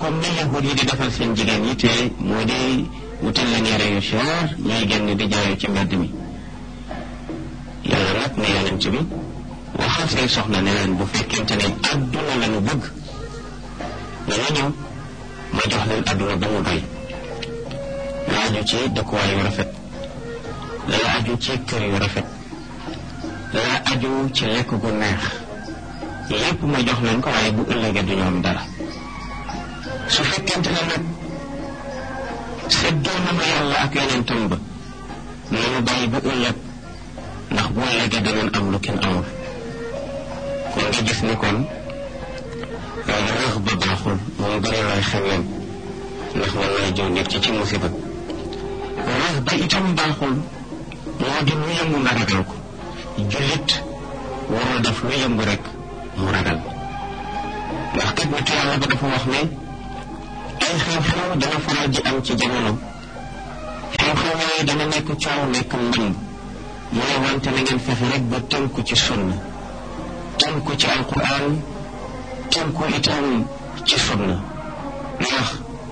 comme ni yahud yi di defal seen jigéen yi te moo di wutal leen yére yu cher ñuy génn di jaayu ci mbedd mi yàlla nag ne yonent bi waxal say soxna ne leen bu fekkente ne adduna la ñu bëgg dana ñëw ma jox leen adduna ba mu doy la aju ci dëkkuwaay yu rafet la aju ci kër yu rafet la aju ci lekk gu neex yépp ma jox leen ko waaye bu ëllëgee du ñu am dara su fekkente ne nag seddoo na ma yàlla ak yonentam ba nañu bàyyi ba ëllëg ndax bu ëllëgee danañ am lu kenn amul kon nga gis ni kon rëx ba baaxul moom bëri looy xemem ndax mën naa jëw nit ci ci musiba rëx ba itam baaxul moo di lu yëngu nga ragal ko jullit warul def lu yëngu rek mu ragal ndax kat nitu yàlla ba dafa wax ne ay xew-xew dana faral di am ci jamono xew-xew yooyu dana nekk coow nekk mbënd mu ne wante na ngeen fexe rek ba tënku ci sunna tënku ci alquran tënku itam ci sunna ndax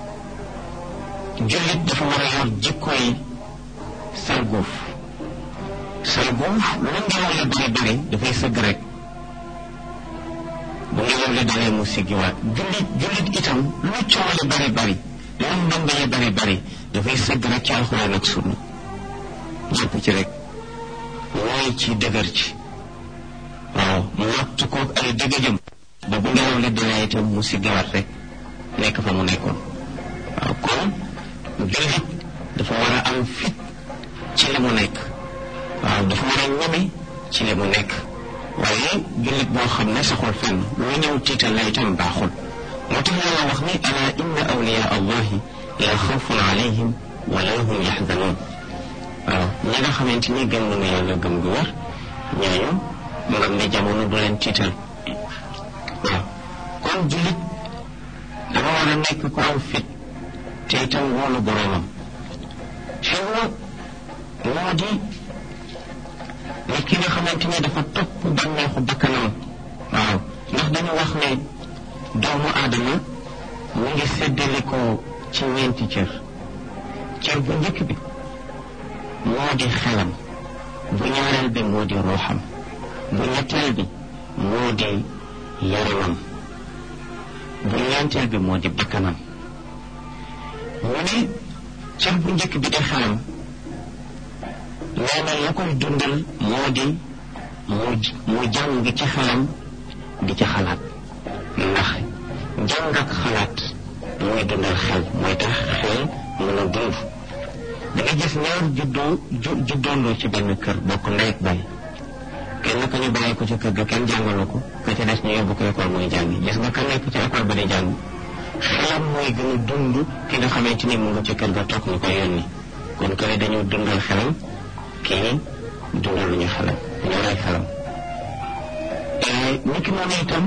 jullit dafa war a yor jikkoy sarguuf sarguuf lu ngelaw la bari bari dafay sëgg rek bu ngelaw la dalee mu siggiwaat jullit jullit itam lu coow la bari bari lu mbënd la bari bari dafay sëgg rek ci alxuraan ak sunna jàpp ci rek mooy ci dëgër ci waaw mu natt ko ay dëgëjëm ba bu ngelaw la dalee itam mu siggiwaat rek nekk fa mu nekkoon waaw kon jullit dafa war a am fit ci li mu nekk waaw dafa war a ñeme ci li mu nekk waaye jullit boo xam ne saxul fenn lu ñëw tiital la itam baaxul moo tax yàlla wax ni ala inna awliya allahi la xawfun alayhim wala hum yaxzanoon waaw ñi nga xamante ni gëm nañu yàlla gëm gu wér ñooñu ngam ne jamono du leen tiital waaw kon jullit dafa war a nekk ku am fit te itam wóolu boroomam xew moo di nit ki nga xamante ni dafa topp bànneexu bakkanam waaw ndax dañu wax ne doomu aadama mu ngi séddalikoo ci ñeenti cër cër bu njëkk bi moo di xelam bu ñaareel bi moo di ruuxam bu ñetteel bi moo di yaramam bu ñeenteel bi moo di bakkanam mu ne cër bu njëkk bi di xelam nee na la koy dundal moo di mu mu jàng ci xelam di ci xalaat ndax jàng ak xalaat mooy dundal xel mooy tax xel mën a dund da nga gis ñaar juddoo ju juddoondoo ci benn kër bokk ndey ak baay kenn ka ñu bàyyi ko ci kër ga kenn jàngalu ko ka ca des ñu yóbbu ko école mooy jàngi gis nga ka nekk ci école ba di jàng xelam mooy gën a dund ki nga xamante ni mu nga ci kër ga toog ñu koy yónni kon kële dañu dundal xelam kii dundal lu ñu xelam dañoo rey xelam nit ki noonu itam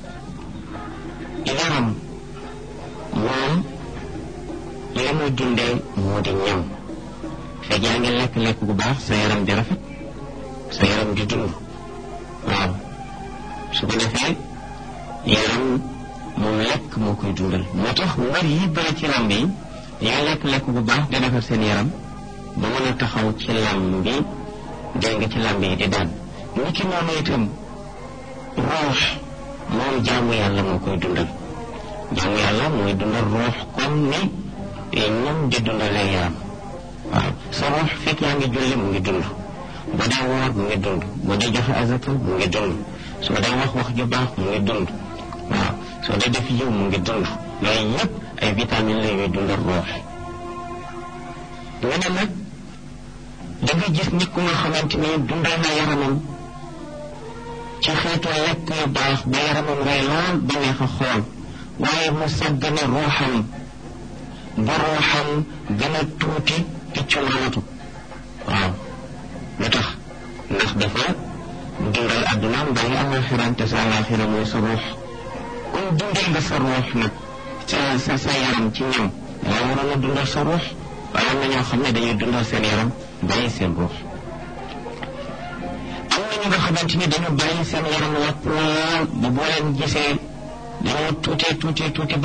yaram moom li muy dundee moo di ñam fekk yaa ngi lekk-lekk bu baax sa yaram di rafet sa yaram di dund waaw su ko defee yaram moom lekk moo koy dundal moo tax mbir yi bëri ci lamb yi dañuy lekk-lekk bu baax di defar seen yaram ba mën a taxaw ci lamb bi dégg nga ci lamb yi di daan ni ki noonu itam roox moom jaamu yàlla moo koy dundal jaamu yàlla mooy dundal roox comme ni ñam di dundalee yaram waaw sa roox fekk yaa ngi julli mu ngi dund boo dee woor mu ngi dund boo dee joxe azaka mu ngi dund soo dee wax wax ju baax mu ngi dund waaw soo dee def yiw mu ngi dund yooyu yëpp ay vitamines la yuy dundal roox nga ne nag da nga gis nit ku nga xamante ni dundal na yaramam ci xeetu lekk yu baax ba yaramam ngay lool ba neex a xool waaye mu sàggane ruuxam ba ruuxam gën a tuuti piccu maanatu waaw lu tax ndax dafa dundal addunaam bàyyi alaxiraam te sa alaxira mooy sa ruux kon dundal nga sa ruux nag sa sa sa yaram ci ñam yaa waroon a dundal sa ruux waaye am na ñoo xam ne dañuy dundal seen yaram bàyyi seen ruux am na ñu nga xamante ni dañu bàyyi seen yaram wàpp lool ba boo leen gisee dañoo tuutee tuutee tuuti